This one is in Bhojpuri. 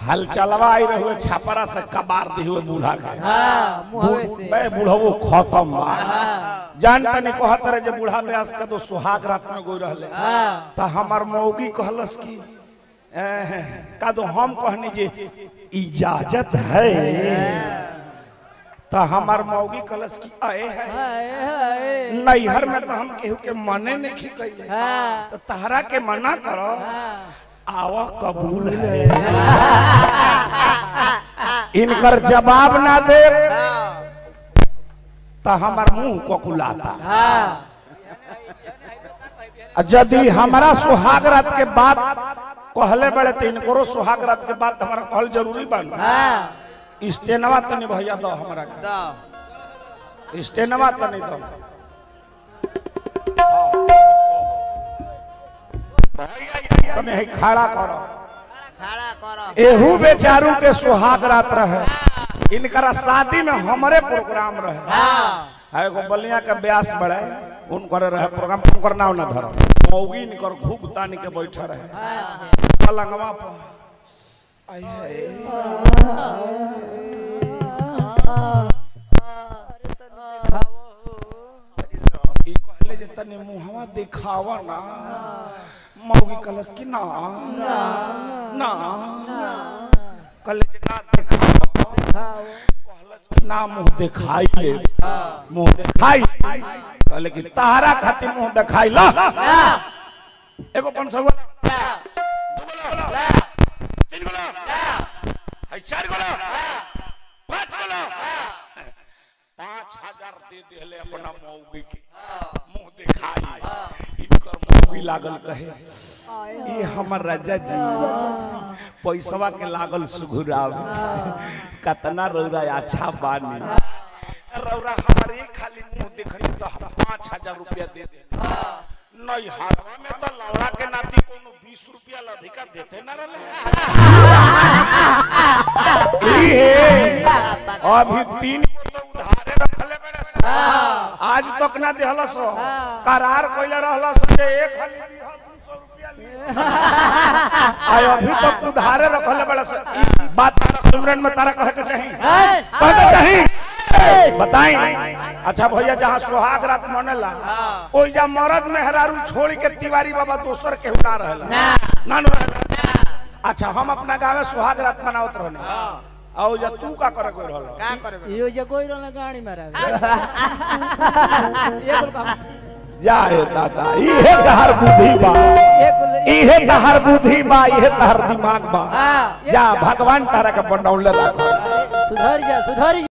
हल चलवा आई रहुए छापरा से कबार दी हुए बूढ़ा के हाँ मुहवे से बे बूढ़ो खत्म बा जान तनी कहत रहे जे बूढ़ा ब्यास का तो सुहाग रात में गोई रहले हाँ त हमर मौगी कहलस की एह, का तो हम कहनी जे इजाजत है त हमर मौगी कहलस की आए है हाय हाय नैहर में तो हम केहू के मने नहीं कैले हाँ तो तहरा के मना करो हाँ आवा कबूल है इनकर जवाब ना दे तो हमार मुंह कोकुलाता हाँ आ यदि हमारा सुहाग रात के बाद कहले बड़े तो इनकरो सुहाग रात के बाद हमारा कहल जरूरी बन हाँ स्टेनवा तनी भैया दो हमरा के स्टेनवा तनी दो तनी है खड़ा करो खड़ा करो एहू बेचारू के सुहाग रात रहे इनकरा शादी में हमरे प्रोग्राम रहे हाँ एगो बलिया के ब्यास बड़े उनकर रहे प्रोग्राम उनकर नाव ना धर मौगी इनकर घूक तानी के बैठे रहे अच्छा पलंगवा पर आई है ई कहले जे तने मुहवा दिखावा ना मौगी कलस की ना ना कहले जे ना दिखावा कहलस कि ना मुंह दिखाई ले मुंह दिखाई कहले कि तारा खातिर मुंह दिखाई ला एगो पन सौ वाला दू गोला तीन गोला है चार गोला पांच गोला पांच हजार दे दिले अपना मौगी के मुंह दिखाई इनकर मौगी लागल कहे ये हमर राजा जी पैसवा के लागल सुघुराव कतना रौरा अच्छा बानी रौरा हमारे खाली मुंह दिखनी तो हम पाँच हजार रुपया दे दे नहीं हारवा में तो लौड़ा के नाती कोनो बीस रुपया अधिका देते न रहे अभी तीन गो तो उधारे रखले बड़े स। आज तक ना देहल सो करार कइले रहल सो जे एक खाली दिहा 200 रुपया ली आय अभी तक उधारे रखले बड़े स। ई बात तारा सुमरन में तारा कहे के चाही कहे के चाही बताई अच्छा भैया जहाँ सुहाग रात मनेला ओइ जा मरद मेहरारू छोड़ के तिवारी बाबा दोसर के ना रहेला ना ना रहेला अच्छा हम अपना गाँव में सुहाग रात मनावत रहने आओ जा तू का करे कोई रहल का करबे यो जे कोई रहला गाड़ी मारा ये बोल का जाए दादा इहे तहर बुद्धि बा एक इहे तहर बुद्धि बा इहे तहर दिमाग बा हाँ जा भगवान तारा के बनौले राखो सुधर जा सुधर जा